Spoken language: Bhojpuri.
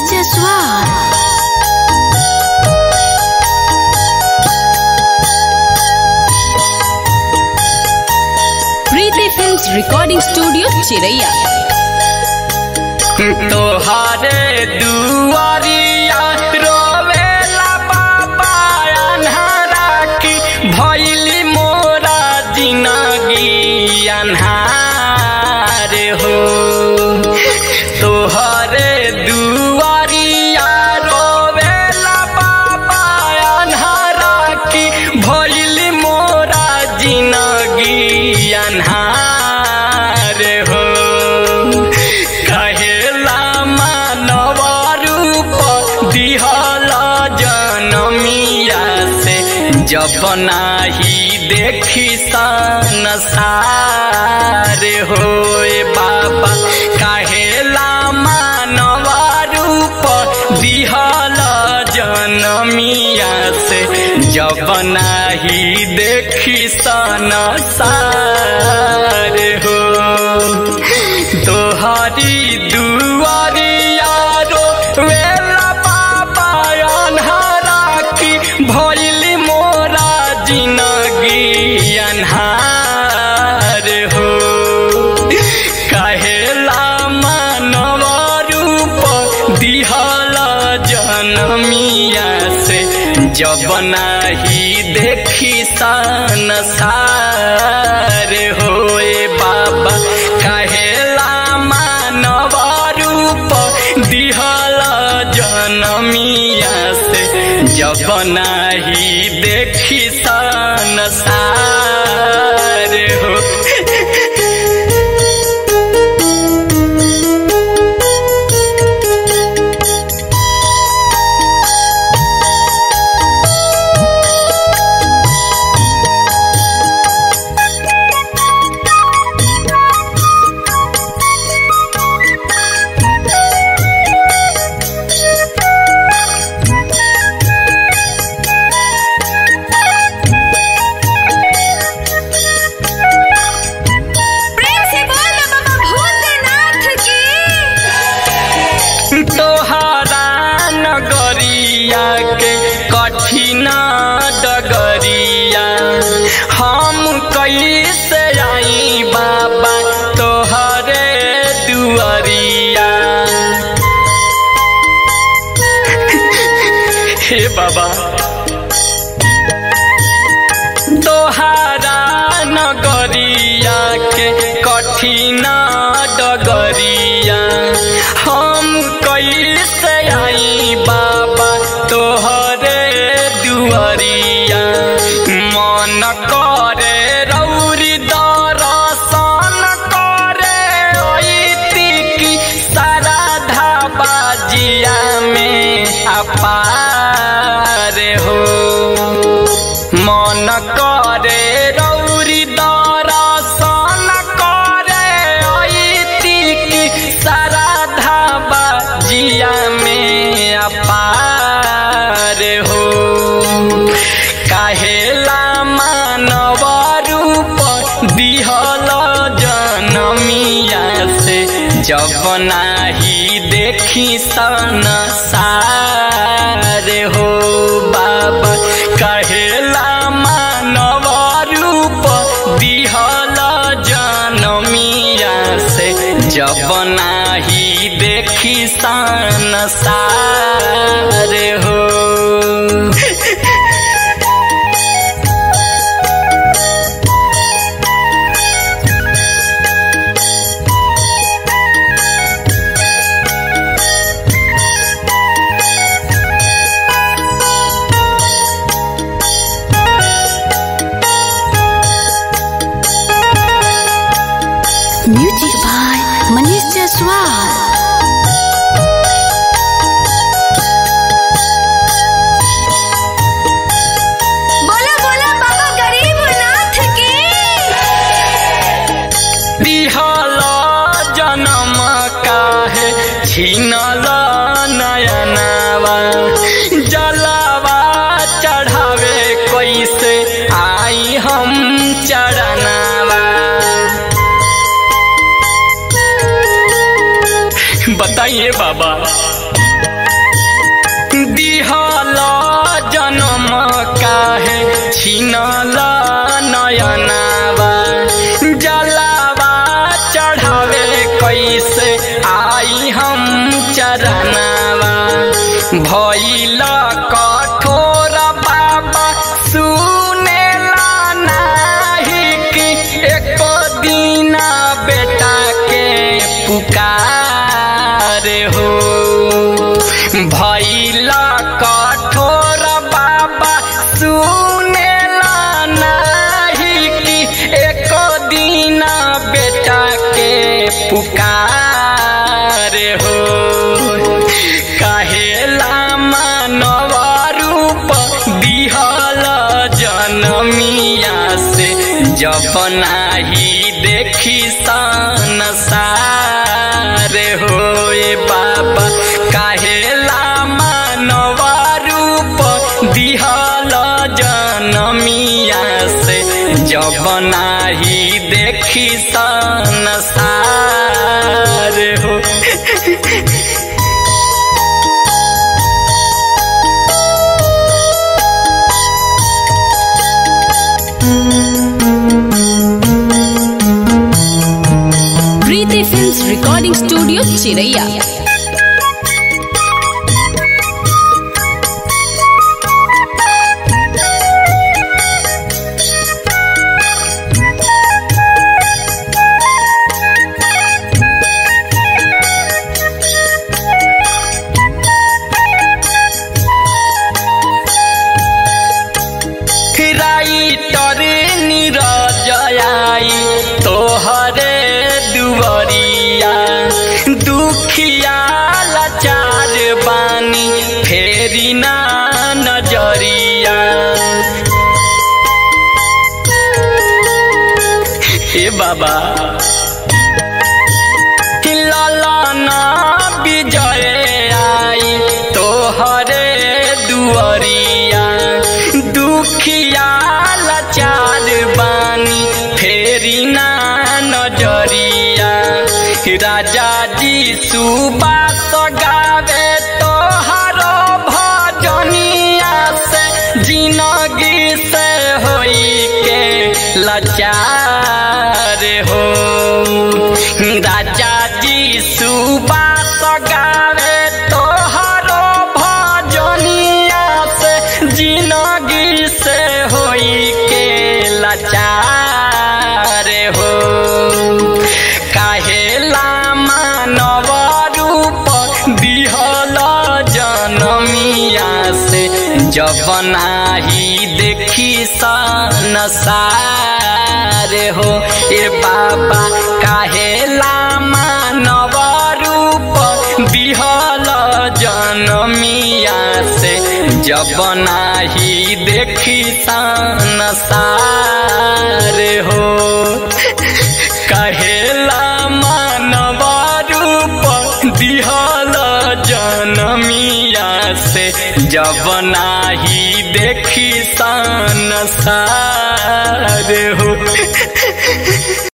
Jaiswal. Preeti films recording studio Chiraiya तोहारे दुआरिया रोवेला बाबा अन्हारा की भैली मोरा जिनगी अन्हार हो तोहरे दुआरिया रोवेला बाबा अन्हारा की भैली मोरा जिनगी अन्हार हो कहेला मानव रूप दिहल जनमिया से जब नाही देखी संसार होए बाबा कहेला मानव रूप दिहल जनमिया से जब नाही देखी संसार हो तोहरी दुआरिया रो वेला बाबा अन्हारा की भइली मोरा जिनगी अन्हार हो कहेला मानव रूप दिहल जनमिया से जब नाही देखी संसार होए बाबा कहेला मानव रूप दिहल जनमिया से जब नाही देखी संसार हो प्रेम से बोल बाबा भूतनाथ की तोहरा नगरिया के कठिन डगरिया हम कैसे आई बाबा तोहरे दुआरिया हे बाबा तोहारा नगरिया के कठिन डगरिया हम कैसे आई बाबा तोहरे दुआरिया मन करे रौरी दरसन करे ऐती की सारा धाबाजिया में अपार हो मन करे रौरी दरसन करे ऐती की सारा धाबा जिया में अपार हो काहेला मानव रूप दिहल जनमिया से जब नाही देखी संसार हो बाबा कहेला मानव रूप दिहल जनमिया से जब नाही देखी संसार हो म्यूजिक बाय मनीष जायसवाल बोला बोला बाबा गरीबनाथ की दिहल जनम काहे छीनल नयनावा जलावा चढ़ावे कैसे आई हम चढ़नावा बताइए बाबा नयनावा जलावा चढ़ावे कैसे आई हम चरनावा भैल कठोर बाबा सुनेला नाही कि एको दीना बेटा के पुकार हो भैल कठोर बाबा सुनेला नाही कि एको दीना बेटा के पुकार हो कहेला मानव रूप दिहल जनमिया से जब नाही देखी संसार होए बाबा कहेला मानव रूप दिहल जनमिया से जब नाही देखी संसार हो Preeti films recording studio Chiraiya writer निरजयाई तोहरे दुवरिया दुखिया लाचार बानी फेरी ना नजरिया हे बाबा ललना विजय आई तोहरे दुअरिया दुखिया लाचार बानी फेरी ना नजरिया राजा जी सुबास गावे तोहरो भजनिया से जिनगी से होई के लाचार हो राजा जी सुबास गावे तोहरो भजनिया से जिनगी से होई के लाचार हो काहेला मानव रूप दिहल जनमिया से जब नाही देखी संसार हो ए बाबा काहेला मानव रूप दिहल जनमिया से जब नाही देखी संसार हो कहेला मानव रूप दिहल जनमिया से जब नाही देखी संसार हो